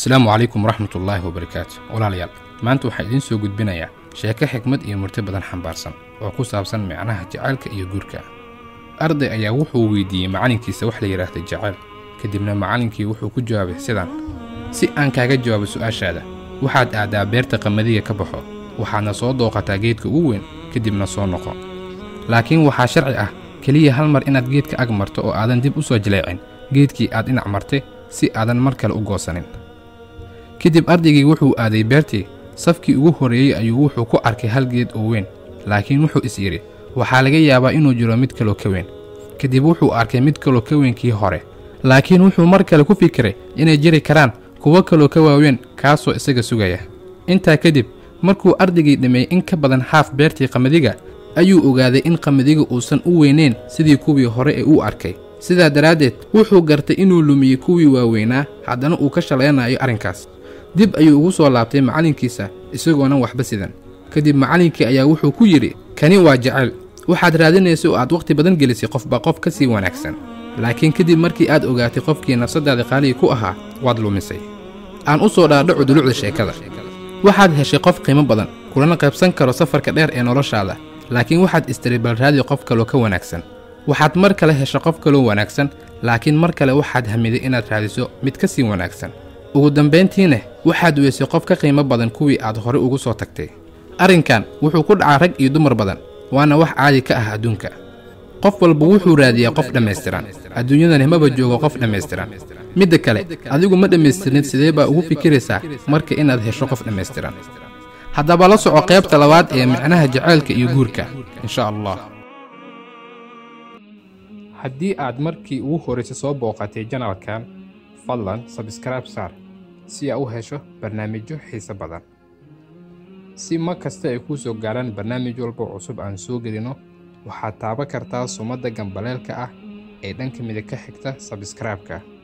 asalaamu calaykum waraxmatullaahi wabarakaatu walaalayaal maanta waxaan idiin soo gudbinayaa sheeko xikmad iyo murti badan xambaarsan oo ku saabsan micnaha jacaylka iyo guurka arday ayaa wuxuu weydiiyey macallinkiisa wax la yidhaahda jacayl kadibna macallinkii wuxuu ku jawaabay sidan si aan kaaga jawaabo su'aashaada waxaad aadaa beerta qamadiga ka baxo waxaadna soo dooqataa geedka ugu weyn kadibna soo noqo laakiin waxaa sharci ah keliya hal mar inaad geedka ag marto oo aadan dib u soo jaleecin geedkii aad dhinac martay si aadan mar kale u goosanin kadib ardaygii wuxuu aaday beertii safkii ugu horreeyey ayuu wuxuu ku arkay hal geed oo weyn laakiin wuxuu is yidhi waxaa laga yaabaa inuu jiro mid kaloo ka weyn kadib wuxuu arkay mid kaloo ka weyn kii hore laakiin wuxuu mar kale ku fikiray inay jiri karaan kuwo kaloo ka waaweyn kaasoo isaga sugaya intaa kadib markuu ardaygii dhameeyey in ka badan xaaf beertii qamadiga ayuu ogaaday in qamadiga uusan u weynayn sidii kuwii hore ee uu arkay sidaa daraaddeed wuxuu gartay inuu lumiyey kuwii waaweynaa haddana uu ka shalaynayo arrinkaas dib ayuu ugu soo laabtay macallinkiisa isagoonan waxba sidan kadib macallinkii ayaa wuxuu ku yidhi kani waa jacayl waxaad raadinaysa oo aad wakhti badan gelisay qofba qof ka sii wanaagsan laakiin kadib markii aad ogaatay qofkii nafsaddaada qaaliga ku ahaa waad lumisay aan u soo dhaadhaco dulucda sheekada waxaad heshay qof qiimo badan kulana qaybsan karo safarka dheer ee noloshaada laakiin waxaad istiri balraadi qof kaloo ka wanaagsan waxaad mar kale hesho qof kaloo wanaagsan laakiin mar kale waxaad hamiday inaad raadiso mid ka sii wanaagsan ugu dambayntiina waxaad weysay qof ka qiimo badan kuwii aad hore ugu soo tagtay arrinkan wuxuu ku dhacaa rag iyo dumar badan waana wax caadi ka ah adduunka qof walba wuxuu raadiyaa qof dhammaystiran adduunyadani maba joogo qof dhammaystiran midda kale adigu ma dhammaystirnid sidee baa ugu fikiraysaa marka inaad hesho qof dhammaystiran haddaba la soco qaybta labaad ee micnaha jacaylka iyo guurka insha allah haddii aad markii ugu horraysay soo booqatay janalkan fadlan sabskraibe saar si aa u hesho barnaamijyo xiise badan si mar kasta ay kuu soo gaaraan barnaamij walba cusub aan soo gelino waxaad taaban kartaa sumadda gambaleelka ah ee dhanka midig ka xigta sabskraibeka